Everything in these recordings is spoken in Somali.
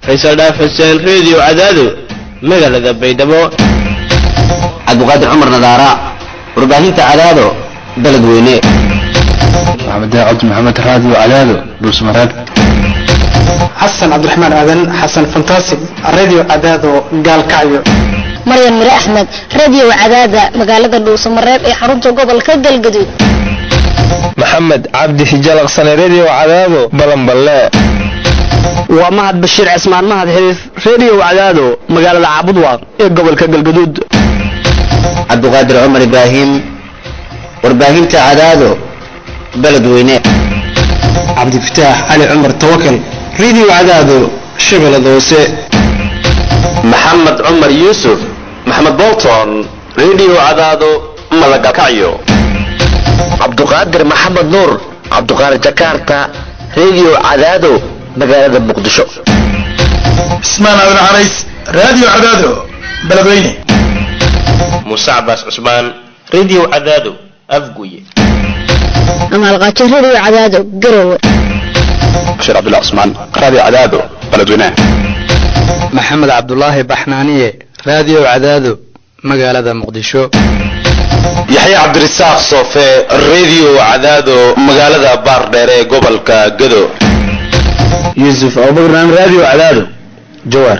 faysal dhaaf xuseen reediyo cadaado magaalada baydhabo cabdiqaadir cumar nadaara warbaahinta cadaado baled weyne maxamed cabdi maxamed raadiyo cadaado dhuusmareeb xasan cabdiraxmaan aadan xasan fantastic radio cadaado gaalkacyo maryan mire axmed radio cadaada magaalada dhuusamareeb ee xarunta gobolka galgaduud maxamed cabdi hijalaqsane redio cadaado balanballe waa mahad bashiir cismaan mahad xiriif redio cadaado magaalada caabudwaaq ee gobolka galgaduud cabdiqaadir cumar ibraahim warbaahinta cadaado baled weyne cabdifataax cali cumar tawakal radio cadaado shabeellada hoose maxamed cumar yuusuf maxamed bolton redio cadaado malagakacyo cabduqaadir maxamed nuur cabduqaadir jakarta redio cadaado magaalada muqdisho cismaan aadan carays radio cadaado beledweyne muuse cabaas cusmaan redio cadaado afguye amaalqaajo radio cadaado garowe bashiir cabdullah cusmaan radio cadaado beledweyne maxamed cabdulaahi baxnaaniye radio cadaado magaalada muqdisho yaxya cabdirasaaq soofe redio cadaado magaalada baardheere ee gobolka gado yuusuf abubakran radio cadaado jawaar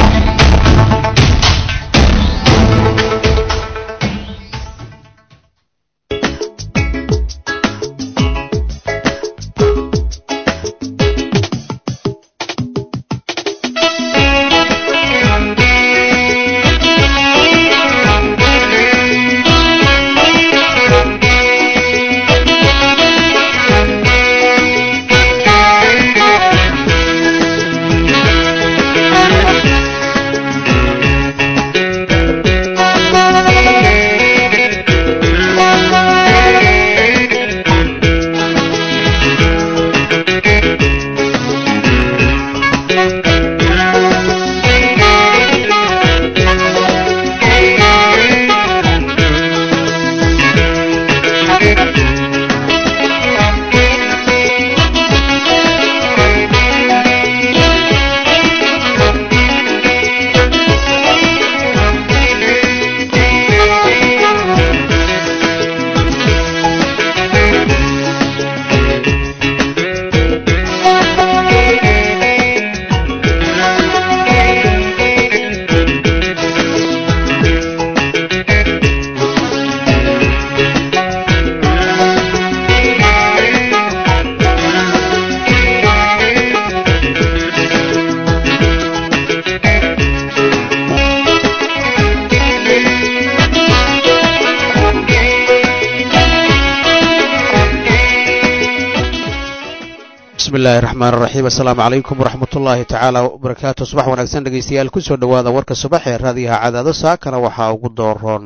bismillahi raxmaan raxiim assalaamu calaykum waraxmat ullaahi tacaala wabarakaatu subax wanaagsan dhegeystayaal kusoo dhowaada warka subax ee raadiyaha cadaado saakana waxaa ugu dooroon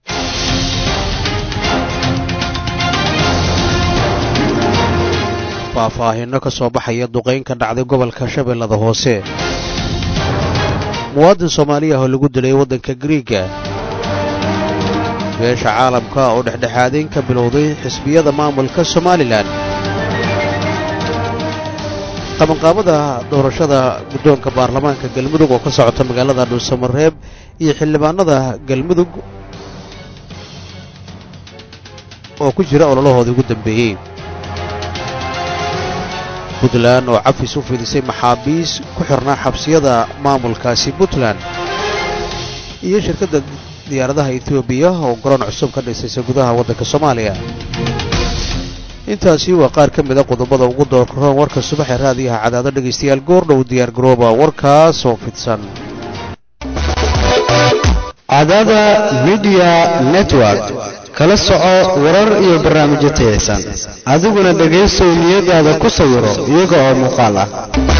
faahfaahinno ka soo baxaya duqayn ka dhacday gobolka shabeellada hoose muwaadin soomaaliya oo lagu dilay waddanka griiga beesha caalamka oo dhexdhexaadayn ka bilowday xisbiyada maamulka somalilan qabanqaabada doorashada guddoonka baarlamaanka galmudug oo ka socota magaalada dhuusamareeb iyo xildhibaanada galmudug oo ku jira ololahoodii ugu dambeeyey puntland oo cafis u fidisay maxaabiis ku xirnaa xabsiyada maamulkaasi puntland iyo shirkadda diyaaradaha etoobiya oo garoon cusub ka dhisaysa gudaha waddanka soomaaliya intaasi waa qaar ka mida qodobada ugu doorkaroon warka subaxee raadiyaha cadaado dhegaystayaal goordhow diyaar garooba warkaas oo fidsan cadaada midiya network kala soco warar iyo barnaamijyo tayaysan adiguna dhegaysow niyadaada ku sawiro iyaga oo muuqaal ah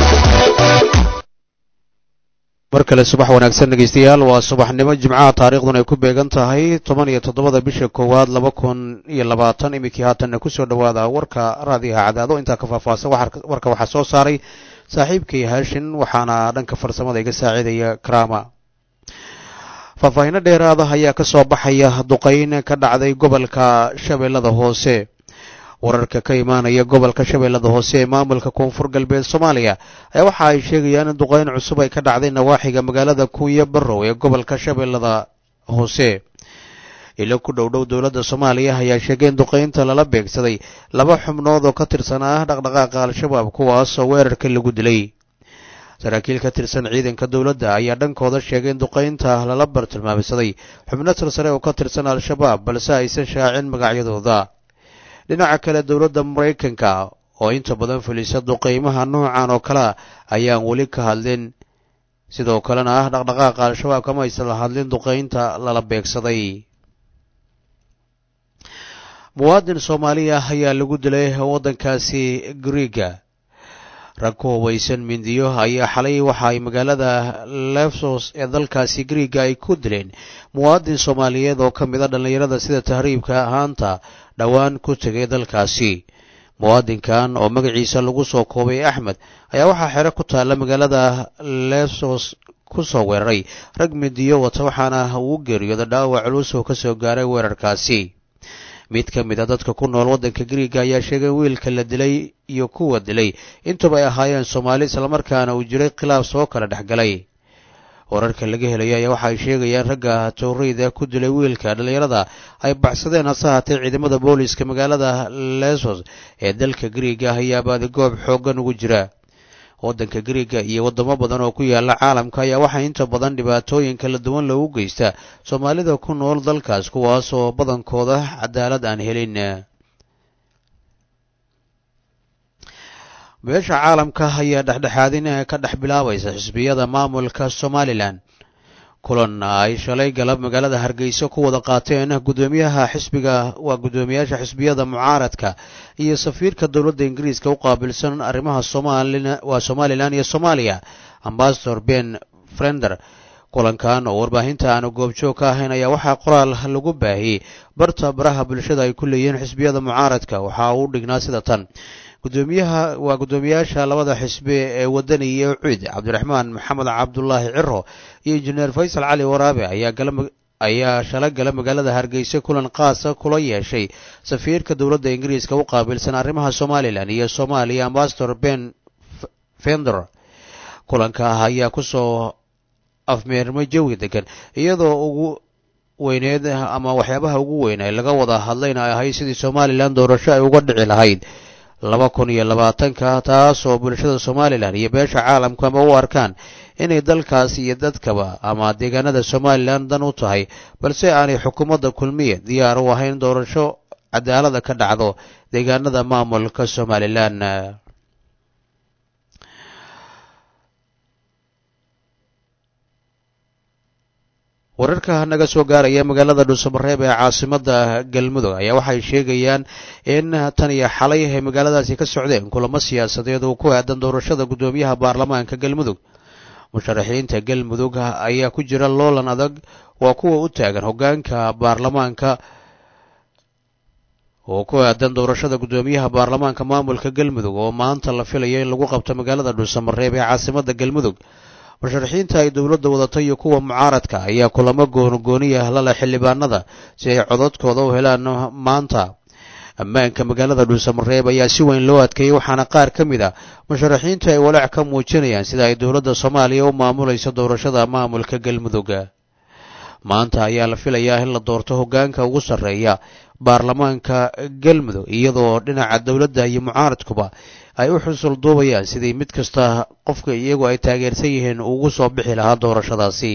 mar kale subax wanaagsan dhegaystayaal waa subaxnimo jimcaha taariikhdun ay ku beegan tahay toban iyo toddobada bisha koowaad laba kun iyo labaatan iminkii haatanna kusoo dhowaada warka raadiyaha cadaado intaa ka faahfaahsan warka waxaa soo saaray saaxiibkay haashin waxaana dhanka farsamada iga saaciidaya karama faahfaahinno dheeraada ayaa ka soo baxaya duqayn ka dhacday gobolka shabeellada hoose wararka ka imaanaya gobolka shabeellada hoose ee maamulka koonfur galbeed soomaaliya ayaa waxa ay sheegayaan in duqeyn cusub ay ka dhacday nawaaxiga magaalada kuuya barrow ee gobolka shabeellada hoose ilo ku dhowdhow dowladda soomaaliya ayaa sheegay in duqeynta lala beegsaday laba xubnood oo ka tirsan ah dhaqdhaqaaqa al-shabaab kuwaasoo weerarka lagu dilay saraakiil ka tirsan ciidanka dowladda ayaa dhankooda sheegay in duqeynta lala bartilmaamsaday xubno tirsare oo ka tirsan al-shabaab balse aysan shaacin magacyadooda dhinaca kale dowladda maraykanka oo inta badan fulisa duqeymaha noocan oo kalea ayaan weli ka hadlin sidoo kalena ah dhaqdhaqaaqa al-shabaab kama aysan la hadlin duqeynta lala beegsaday muwaadin soomaaliya ayaa lagu dilay waddankaasi griiga rag ku hubaysan mindiyo ayaa xalay waxa ay magaalada lefsos ee dalkaasi griiga ay ku dileen muwaadin soomaaliyeed oo ka mid a dhallinyarada sida tahriibka ahaanta dhowaan ku tegay dalkaasi muwaadinkan oo magaciisa lagu soo koobay axmed ayaa waxaa xero ku taalla magaalada lefsos ku soo weeraray rag mindiyo wata waxaana uu geeriyooda dhaawac culus oo ka soo gaaray weerarkaasi mid ka mid a dadka ku nool waddanka griiga ayaa sheegay in wiilka la dilay iyo kuwa dilay intuba ay ahaayeen soomaali islamarkaana uu jiray khilaaf soo kala dhex galay wararka laga helaya ayaa waxa ay sheegayaan ragga towreyda ku dilay wiilka dhallinyarada ay baxsadeen hase haatee ciidamada booliiska magaalada lesos ee dalka griiga ayaa baadigoob xooggan ugu jira waddanka griiga iyo waddamo badan oo ku yaala caalamka ayaa waxaa inta badan dhibaatooyin kala duwan loogu geysta soomaalida ku nool dalkaas kuwaas oo badankooda cadaalad aan helin beesha caalamka ayaa dhexdhexaadin ka dhex bilaabaysa xisbiyada maamulka somalilan kulan ay shalay galab magaalada hargeysa ku wada qaateen gudoomiyaha xisbiga waa guddoomiyaasha xisbiyada mucaaradka iyo safiirka dowladda ingiriiska u qaabilsan arrimaha waa somalilan iyo soomaaliya ambasador ben frender kulankan oo warbaahinta aanu goobjoog ka ahayn ayaa waxaa qoraal lagu baahiyey barta baraha bulshada ay ku leeyihiin xisbiyada mucaaradka waxa uu dhignaa sida tan gudoomiyaha waa guddoomiyaasha labada xisbi ee wadani iyo cuid cabdiraxmaan maxamed cabdulaahi ciro iyo injineer faysal cali waraabe ayaa gala ayaa shala gala magaalada hargeysa kulan qaasa kula yeeshay safiirka dowladda ingiriiska u qaabilsan arrimaha somalilan iyo soomaaliya ambasador ben fender kulanka ah ayaa kusoo afmeermay jawi degan iyadoo ugu weyneed ama waxyaabaha ugu weyn ee laga wada hadlayna ay ahayd sidii somalilan doorasho ay uga dhici lahayd laba kun iyo labaatanka taas oo bulshada somalilan iyo beesha caalamku ama u arkaan inay dalkaas iyo dadkaba ama deegaanada somalilan dan u tahay balse aanay xukuumadda kulmiya diyaar u ahayn doorasho cadaalada ka dhacdo deegaanada maamulka somalilan wararka naga soo gaaraya magaalada dhuusamareeb ee caasimada galmudug ayaa waxay sheegayaan in tan iyo xalay ay magaaladaasi ka socdeen kulamo siyaasadeed oo ku aadan doorashada guddoomiyaha baarlamaanka galmudug musharaxiinta galmudug ayaa ku jira loolan adag waa kuwa u taagan hogaanka baarlamaanka oo ku aadan doorashada guddoomiyaha baarlamaanka maamulka galmudug oo maanta la filayo in lagu qabto magaalada dhuusamareeb ee caasimada galmudug musharaxiinta ay dowladda wadata iyo kuwa mucaaradka ayaa kulamo goonigooniya lala xildhibaanada si ay codadkooda u helaan maanta ammaanka magaalada dhuusamareeb ayaa si weyn loo adkeeyey waxaana qaar ka mid a musharaxiinta ay walaac ka muujinayaan sida ay dowladda soomaaliya u maamulayso doorashada maamulka galmudug maanta ayaa la filayaa in la doorto hoggaanka ugu sarreeya baarlamaanka galmudug iyadoo dhinaca dowladda iyo mucaaradkuba ay u xusul duubayaan sidii mid kasta qofka iyagu ay taageersan yihiin ugu soo bixi lahaa doorashadaasi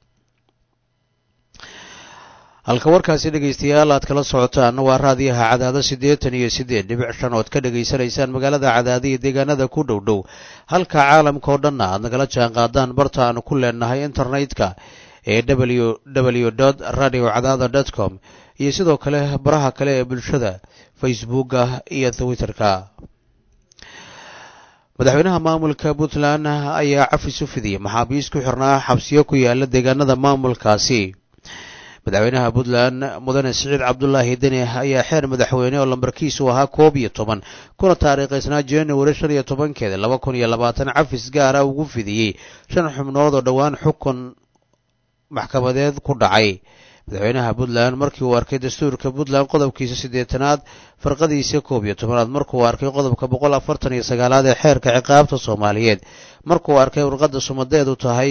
halka warkaasi dhegaystayaal aad kala socotaan waa raadiyaha cadaado siddeetan iyo siddeed dhibic shan ood ka dhegaysanaysaan magaalada cadaado iyo deegaanada ku dhow dhow halka caalamka oo dhanna aad nagala jaan qaadaan barta aanu ku leenahay internetka ee w w dot radio cadaada dot com iyo sidoo kale baraha kale ee bulshada facebooka iyo twitterka madaxweynaha maamulka puntland ayaa cafis u fidiyey maxaabiist ku xirnaa xabsiyo ku yaala deegaanada maamulkaasi madaxweynaha puntland mudane siciid cabdulaahi deni ayaa xeer madaxweyne oo lambarkiisu ahaa koob iyo toban kuna taariikhaysnaa january shan iyo tobankeeda laba kun iyo labaatan cafis gaara ugu fidiyey shan xubnood oo dhowaan xukun maxkamadeed ku dhacay madaxweynaha puntland markii uu arkay dastuurka puntland qodobkiisa siddeetanaad farqadiisa koob iyo tobanaad markuu arkay qodobka boqol afartan iyo sagaalaad ee xeerka ciqaabta soomaaliyeed markuu arkay warqadda sumadeedu tahay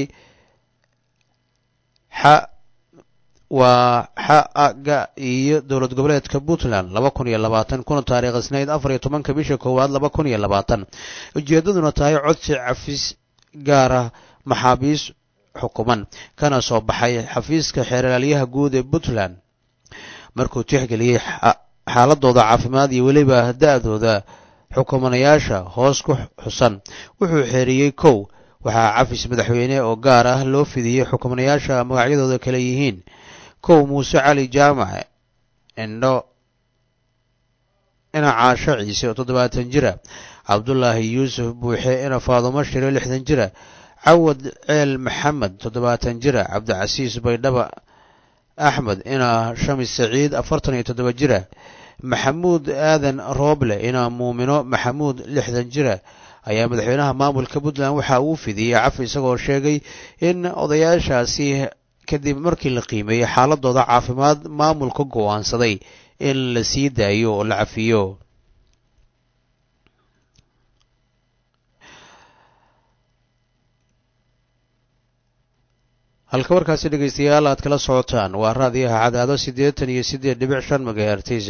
xa waa xa-ga iyo dowlad goboleedka puntland laba kun iyo labaatan kuna taariikh isnayd afar iyo tobanka bisha koowaad laba kun iyo labaatan ujeeddaduna tahay codsi cafis gaara maxaabiis xukuman kana soo baxay xafiiska xeeralyaha guud ee puntland markuu tixgeliyey xaaladooda caafimaad iyo weliba da-dooda xukumanayaasha hoos ku xusan wuxuu xeeriyey kow waxaa cafis madaxweyne oo gaar ah loo fidiyey xukumanayaasha magacyadooda kale yihiin kow muuse cali jaamac indho ina caasho ciise oo toddobaatan jira cabdulaahi yuusuf buuxe ina faadumo shire lixdan jira cawad ceel maxamed toddobaatan jira cabdicasiis baydhaba axmed ina shamis saciid afartan iyo toddoba jira maxamuud aadan rooble ina muumino maxamuud lixdan jira ayaa madaxweynaha maamulka puntland waxa uu fidiyey cafi isagoo sheegay in odayaashaasi kadib markii la qiimeeyey xaaladooda caafimaad maamulka go-aansaday in la sii daayo oo la cafiyo halka warkaasi dhegaystayaal aad kala socotaan waa raadiyaha cadaado siddeetan iyo siddeed dhibic shan magahertis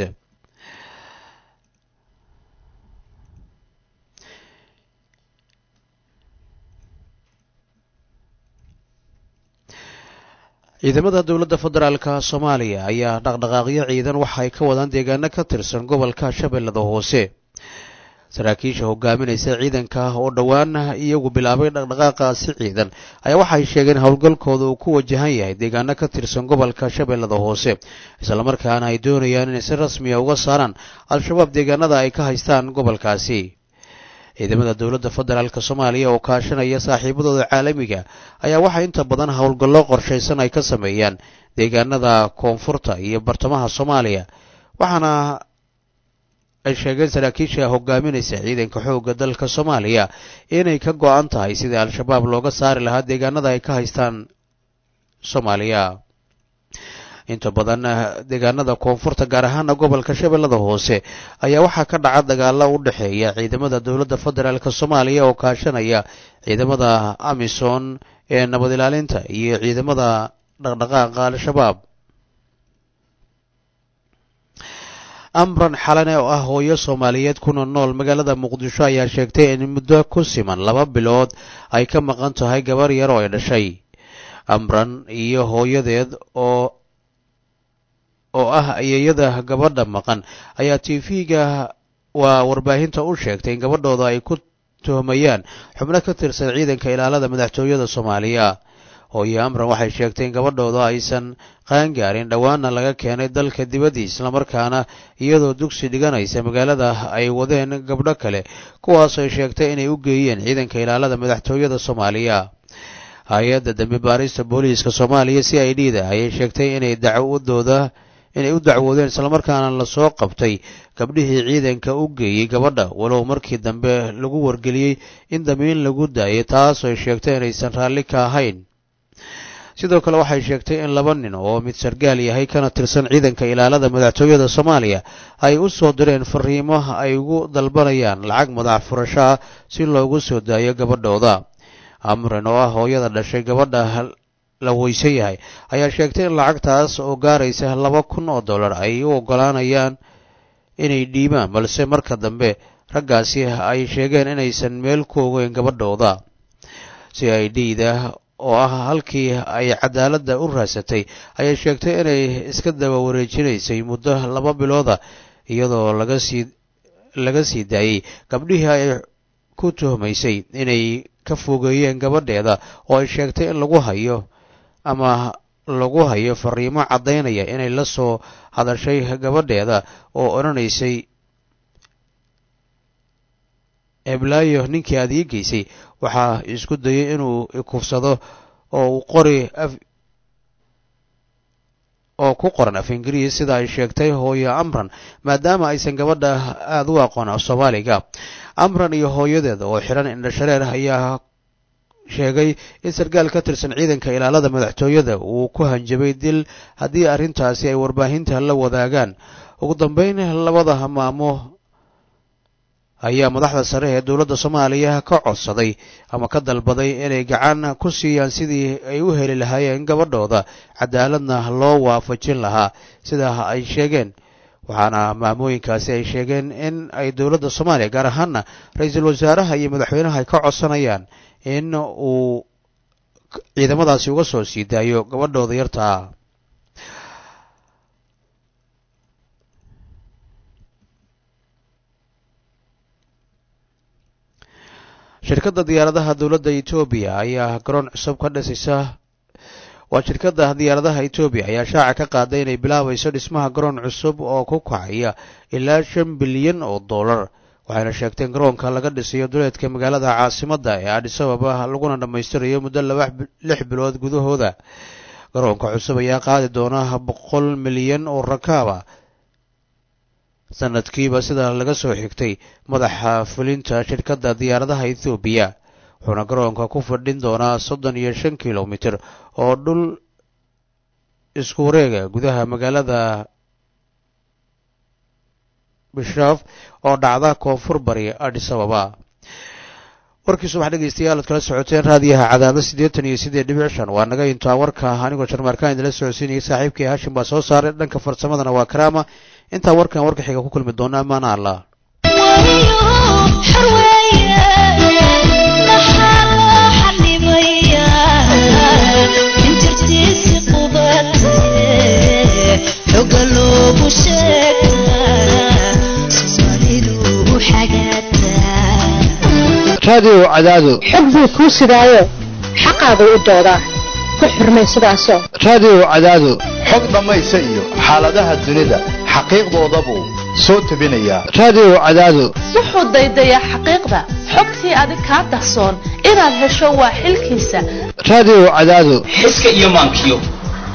ciidamada dowladda federaalka soomaaliya ayaa dhaqdhaqaaqyo ciidan waxa ay ka wadaan deegaano ka tirsan gobolka shabeellada hoose saraakiisha hogaaminaysa ciidanka oo dhowaan iyagu bilaabay dhaqdhaqaaqaasi ciidan ayaa waxay sheegeen howlgalkooda uu ku wajahan yahay deegaano ka tirsan gobolka shabeellada hoose islamarkaana ay doonayaan inay si rasmiya uga saaraan al-shabaab deegaanada ay ka haystaan gobolkaasi ciidamada dowladda federaalk soomaaliya oo kaashanaya saaxiibadooda caalamiga ayaa waxaa inta badan howlgallo qorshaysan ay ka sameeyaan deegaanada koonfurta iyo bartamaha soomaaliya waxaana ay sheegeen saraakiisha hogaaminaysa ciidanka xoogga dalka soomaaliya inay ka go-an tahay sidii al-shabaab looga saari lahaa deegaanada ay ka haystaan soomaaliya inta badan deegaanada koonfurta gaar ahaana gobolka shabeellada hoose ayaa waxaa ka dhaca dagaalo u dhexeeya ciidamada dowladda federaalk soomaaliya oo kaashanaya ciidamada amisom ee nabad ilaalinta iyo ciidamada dhaqdhaqaaqa al-shabaab amran xalane oo ah hooyo soomaaliyeed kuna nool magaalada muqdisho ayaa sheegtay in muddo ku siman laba bilood ay ka maqan tahay gabar yar oo ay dhashay amran iyo hooyadeed oo oo ah ayeeyada gabadha maqan ayaa t v-ga waa warbaahinta u sheegtay in gabadhooda ay ku tuhmayaan xubno ka tirsan ciidanka ilaalada madaxtooyada soomaaliya hooye amran waxay sheegtay in gabadhooda aysan qaangaarin dhowaana laga keenay dalka dibadii islamarkaana iyadoo dugsi dhiganaysa magaalada ay wadeen gabdho kale kuwaas ay sheegtay inay u geeyeen ciidanka ilaalada madaxtooyada soomaaliya hay-adda dambi baarista booliiska soomaaliya c i d da ayay sheegtay inay dacwadooda inay u dacwoodeen islamarkaana lasoo qabtay gabdhihii ciidanka u geeyey gabadha walow markii dambe lagu wargeliyey in damiin lagu daayay taas ay sheegtay inaysan raalli ka ahayn sidoo kale waxay sheegtay in laba nin oo mid sargaal yahay kana tirsan ciidanka ilaalada madaxtooyada soomaaliya ay u soo direen fariimo ay ugu dalbanayaan lacag madax furasho ah si loogu soo daayo gabadhooda amran oo ah hooyada dhashay gabadha la weysan yahay ayaa sheegtay in lacagtaas oo gaaraysa laba kun oo dollar ay u oggolaanayaan inay dhiibaan balse marka dambe raggaasi ay sheegeen inaysan meel ku ogeyn gabadhooda c i d da oo ah halkii ay cadaaladda u raasatay ayay sheegtay inay iska daba wareejinaysay muddo laba bilooda iyadoo laga sii laga sii daayey gabdhihii ay ku tuhmaysay inay ka fogeeyeen gabadheeda oo ay sheegtay in lagu hayo ama lagu hayo fariimo caddaynaya inay la soo hadashay gabadheeda oo odhanaysay eblaayo ninkii aad ii geysay waxaa isku dayay inuu ikufsado oo uu qori oo ku qoran af ingiriis sida ay sheegtay hooyo amran maadaama aysan gabadha aada u aqoon af soomaaliga amran iyo hooyadeeda oo xidhan indhashareer ayaa sheegay in sarkaal ka tirsan ciidanka ilaalada madaxtooyada uu ku hanjabay dil haddii arrintaasi ay warbaahinta la wadaagaan ugu dambeyn labada maamo ayaa madaxda sare ee dowladda soomaaliya ka codsaday ama ka dalbaday inay gacan ku siiyaan sidii ay u heli lahaayeen gabadhooda cadaaladna loo waafajin lahaa sidaa ay sheegeen waxaana maamooyinkaasi ay sheegeen in ay dowladda soomaaliya gaar ahaana ra-iisul wasaaraha iyo madaxweynaha ay ka codsanayaan in uu ciidamadaasi uga soo sii daayo gabadhooda yartaa shirkadda diyaaradaha dowladda etoobiya ayaa garoon cusub ka dhisaysa waa shirkadda diyaaradaha etoobiya ayaa shaaca ka qaaday inay bilaabayso dhismaha garoon cusub oo ku kacaya ilaa shan bilyan oo dollar waxayna sheegteen garoonka laga dhisayo duleedka magaalada caasimadda ee adhisababa laguna dhammaystirayo muddo laba lix bilood gudahooda garoonka cusub ayaa qaadi doona boqol milyan oo rakaaba sanadkiiba sida laga soo xigtay madaxa fulinta shirkadda diyaaradaha ethoobiya wuxuuna garoonka ku fadhin doonaa soddon iyo shan kilomitir oo dhul isku wareega gudaha magaalada bishaaf oo dhacda koonfur bari adhisababa warkii subax dhegeystayaal ad kala socoteen raadiyaha cadaado siddeetan iyo siddeed dhibic shan waa naga intaa warka anigoo jarmaarkaan idinla socodsiinayay saaxiibkii haashim baa soo saaray dhanka farsamadana waa karaama intaa warkan warka xiga ku kulmi doona amaana allah raadiyo cadaado xog buu kuu sidaayo xaqaagu u doodaa ku xurmay sidaasoo raadiyo cadaado xog dhammaysa iyo xaaladaha dunida xaqiiqdooda buu soo tebinayaa raadiyo cadaado wuxuu daydayaa xaqiiqda xogtii adig kaa dahsoon inaad hesho waa xilkiisa raadiyo cadaado xiska iyo maankiyo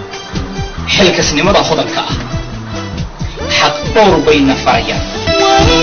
xilkasnimada hodanka ah xaq dhowr bayna farayaan